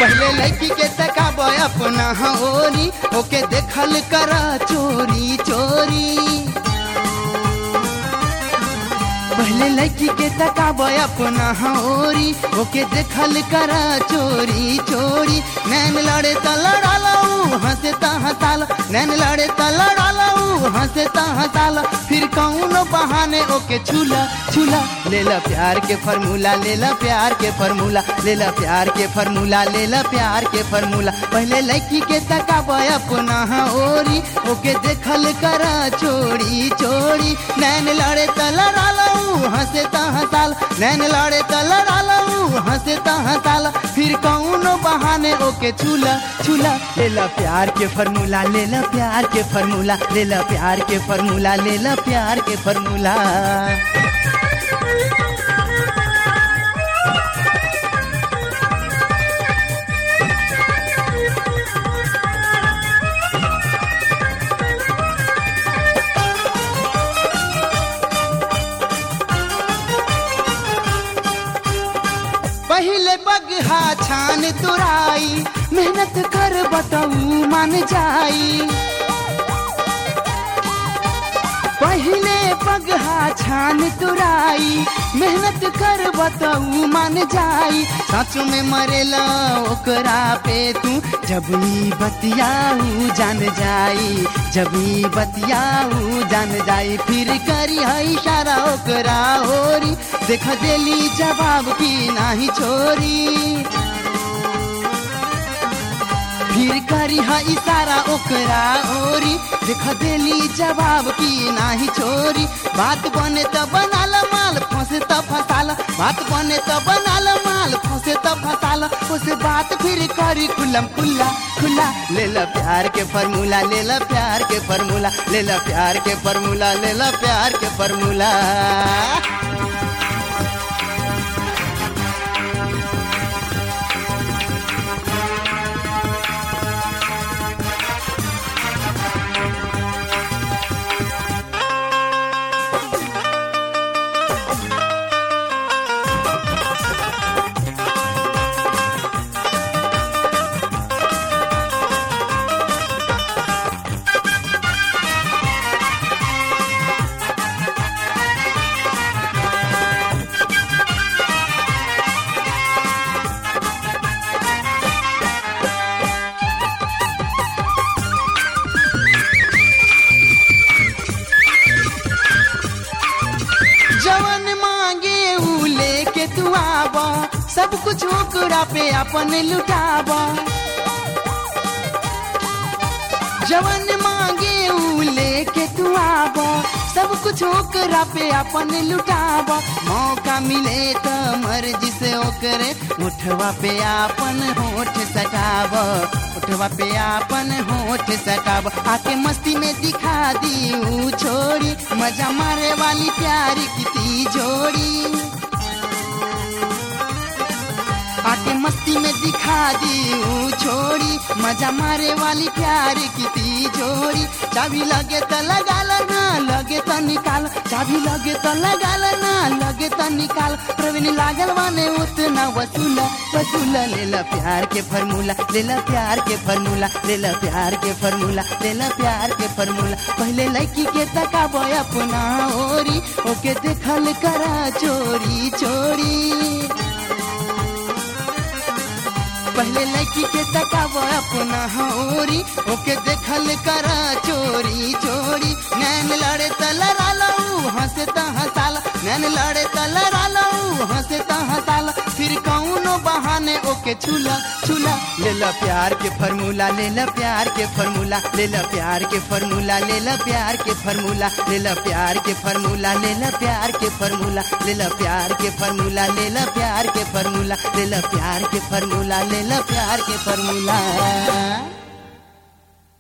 पहले लड़की के तकाब अपना ओरी ओके देखल कर चोरी चोरी पहले लड़की के तकाब अपना ओरी ओके देखल कर चोरी चोरी नैन लड़े त लड़ालू हंसे त हंसाल नैन लड़े त लड़ालू हंसे त हंसाल फिर कौन बहाने ओके छूला छूला ले ला प्यार के फॉर्मूला ले ला प्यार के फॉर्मूला ले ला प्यार के फॉर्मूला ले ला प्यार के फॉर्मूला पहले लड़की के तकाब अपना ओरी ओके देखल कर चोरी चोरी नैन लड़े त लड़ालू हंसे त हंसाल नैन लड़े त लड़ालू हंसे त हंसाल फिर कौन बहाने ओके छूला छूला ले ला प्यार के फॉर्मूला ले ला प्यार के फॉर्मूला ले ला प्यार के फॉर्मूला ले ला प्यार के फॉर्मूला पहले बगहा छान तुराई मेहनत कर बताऊ मान जाई पहले पगहा छान तुराई मेहनत कर बताऊ मान जाई सच में मरेला ओकरा पे तू जब ई बतियाऊ जान जाई जब ई बतियाऊ जान जाई फिर करी है इशारा ओकरा होरी देख देली जवाब की नाही छोरी फिर करी है इशारा ओकरा ओरी देख देली जवाब की नाही छोरी बात बने त बनाल माल फंसे त फसाल बात बने त बनाल माल फंसे त फसाल उस बात फिर करी खुलम खुल्ला खुला ले ला प्यार के फॉर्मूला ले ला प्यार के फॉर्मूला ले ला प्यार के फॉर्मूला ले ला प्यार के फॉर्मूला जवन मांगे ऊ लेके तू आब सब कुछ ओकरा पे अपन लुटाब जवन मांगे ऊ लेके तू आब सब कुछ ओकरा पे अपन लुटाब मौका मिले त मर्जी से ओकरे उठवा पे अपन होठ सटाब उठवा पे अपन होठ सटाब आके मस्ती में दिखा दी ऊ छोड़ी मजा मारे वाली प्यार की ती जोड़ी आके मस्ती में दिखा दी ऊ छोड़ी मजा मारे वाली प्यार की ती जोड़ी चाबी लगे तो लगा ना लगे तो निकाल चाबी लगे तो लगा ना लगे तो निकाल प्रवीण लागल वाने उतना वसूल वसूल ले ला प्यार के फॉर्मूला ले ला प्यार के फॉर्मूला ले ला प्यार के फॉर्मूला ले ला प्यार के फॉर्मूला पहले लड़की के तकाब अपना ओरी ओके देखल करा चोरी चोरी पहले लड़की के तकाब अपना होरी ओके देखल करा चोरी चोरी नैन लड़े त लड़ालू हंसे त हंसाल नैन लड़े त लड़ालू हंसे त हंसाल फिर कौनो बहाने ओके छूला छूला ले ला प्यार के फॉर्मूला ले ला प्यार के फॉर्मूला ले ला प्यार के फॉर्मूला ले ला प्यार के फॉर्मूला ले ला प्यार के फॉर्मूला ले ला प्यार के फॉर्मूला ले ला प्यार के फॉर्मूला ले ला प्यार के फॉर्मूला ले ला प्यार के फॉर्मूला ले ला प्यार के फॉर्मूला